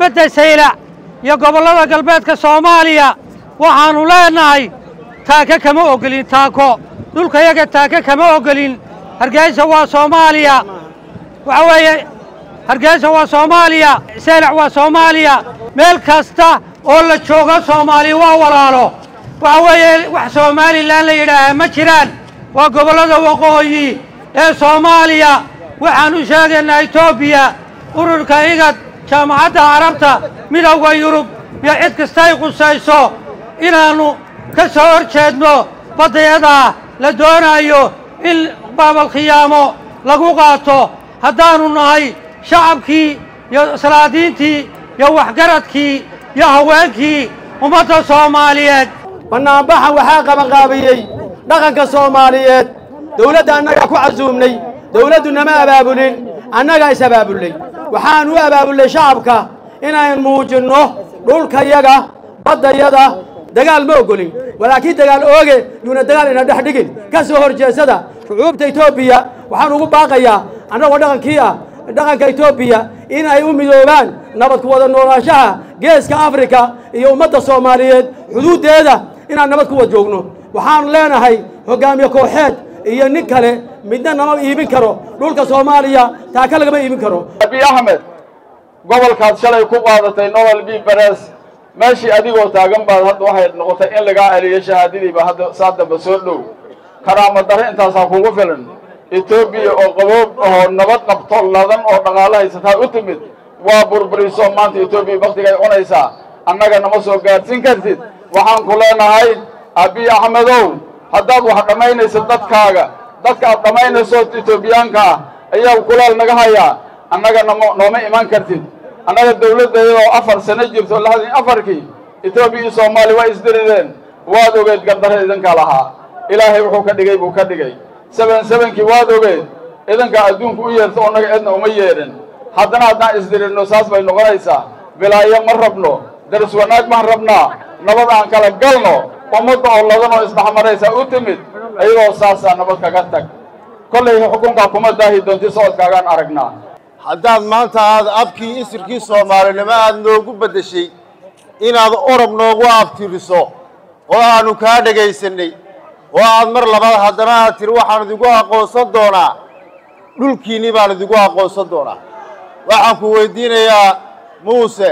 bedda saylac iyo gobollada galbeedka soomaaliya waxaannu leennahay taaka kama ogolin taako dhulkayaga taaka kama ogolin hargeysa waa soomaaliya waxa weeye hargeysa waa soomaaliya saylac waa soomaaliya meel kasta oo la joogo soomaaliya waa walaalo waxa weeye wax somalilan la yidhaahaa ma jiraan waa gobollada waqooyi ee soomaaliya waxaan u sheegaynaa etoobiya ururka igad jaamacadda carabta midowda yurub iyo cid kastay qusayso inaannu ka soo hor jeedno baddayadaa la doonaayo in baabalkhiyaamo lagu qaato haddaannu nahay shacabkii iyo salaadiintii iyo waxgaradkii iyo haweenkii ummadda soomaaliyeed bannaanbaxan waxaa qabanqaabiyey dhaqanka soomaaliyeed dawladda annagaa ku casuumnay dawladdu nama abaabulin annagaa is abaabullay waxaan u abaabullay shacabka inaan muujinno dhulkayaga baddayada dagaal ma ogolin walaakiin dagaal ooge yuuna dagaal ina dhex dhigin ka soo hor jeesada shucuubta etoobiya waxaan ugu baaqayaa annagoo dhaqankii ah dhaqanka etoobiya in ay u midoobaan nabad ku wada noolaanshaha geeska afrika iyo ummadda soomaaliyeed xuduuddeeda inaan nabad ku wada joogno waxaan leenahay hoggaamiye kooxeed iyo nin kale midna nama iibin karo dhulka soomaaliya taaka lagama iibin karo abiy axmed gobolkaad shalay ku qaadatay nobel b beres meeshii adigoo taagan baad hadda waxay noqotay in lagaa celiyo shahaadadiiba hadda saa damba soo dhow karaama dare intaasaa kugu filan etoobiya oo qaboob oo nabad qabto ladan oo dhaqaalo haysataa u timid waa burburiso maanta etoobiya baktigay cunaysaa annaga nama soo gaadhsin kartid waxaan ku leenahay abiy axmedow haddaad wax dhammaynayso dadkaaga dadka aad dhammaynayso etoobiyaanka ah ayaa kulaal naga hayaa annaga nama nooma iman kartid annaga dawladdeedoo afar sano jirto lixdan afarkii etoobiya iyo soomaaliya waa isdirideen waad ogeed gardare idinka lahaa ilaahay wuxuu ka dhigay buu ka dhigay seben sebenkii waad ogeed idinkaa adduunku u yeerto oo naga cidna uma yeedhin haddana haddaan isdiridno saas bay noqonaysaa bilaayo ma rabno daris wanaag baan rabnaa nabad aan kala galno ummadda oo ladan oo isdhexmaraysaa u timid iyadoo saasaa nabad kaga tag kollay xukunkaa kuma daahi doonti socodkaagaan aragnaa haddaad maanta aad abkii isirkii soomaalinimo aad noogu beddeshay inaad orob noogu abtiriso oo aannu kaa dhegaysanay oo aad mar labaad haddana aad tiri waxaan idigu aqoonsan doonaa dhulkiinnii baan idigu aqoonsan doonaa waxaan ku weydiinayaa muuse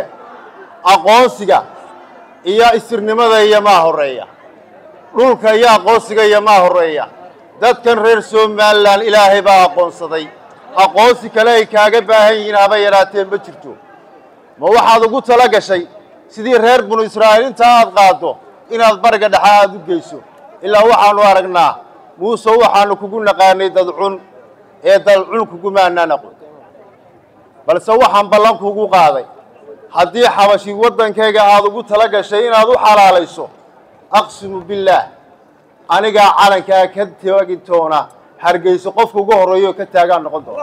aqoonsiga iyo isirnimada iyo maa horreeya dhulka iyo aqoonsiga iyo maa horreeya dadkan reer somalilan ilaahay baa aqoonsaday aqoonsi kale ay kaaga baahan yihiin haba yadhaateen ma jirto ma waxaad ugu tala gashay sidii reer binu israa'iil intaa aad qaaddo inaad bariga dhexe aad u geyso ilaa waxaannu aragnaa muuse waxaannu kugu naqaanay dadcun ee dadcun kugumaanaan aqoon balse waxaan ballan kugu qaaday haddii xabashi waddankayga aad ugu tala gashay inaad u xalaalayso aqsimu billaah anigaa calankaa ka taagi doona hargeyso qofka ugu horreeyo ka taagaan noqon doona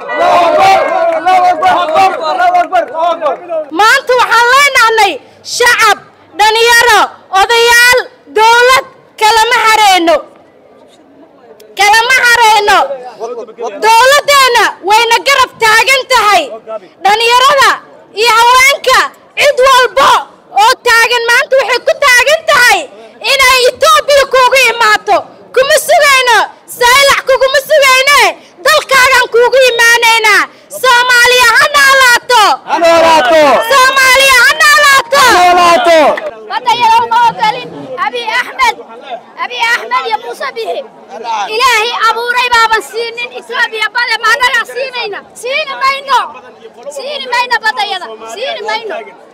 maanta waxaan leenahnay shacab dhalinyaro odayaal dawlad kalama hareyno kalama hareyno dawladdeenna wayna garab taagan tahay dhalinyarada iyo haweenka cid walba oo taagan maanta waxay ku taagan tahay inay etoobiya kuugu imaato kuma sugayno saylac kuguma sugayne dalkaagaan kuugu imaanaynaa soomaaliya ha noolaato soomaaliya ha noolaato badayada uma ogolin abi axmed abi axmed iyo muuse bixi ilaahay abuuray baaban siinin etoobiya bade maanagaa siinayna siini mayno siini mayno badayada siini mayno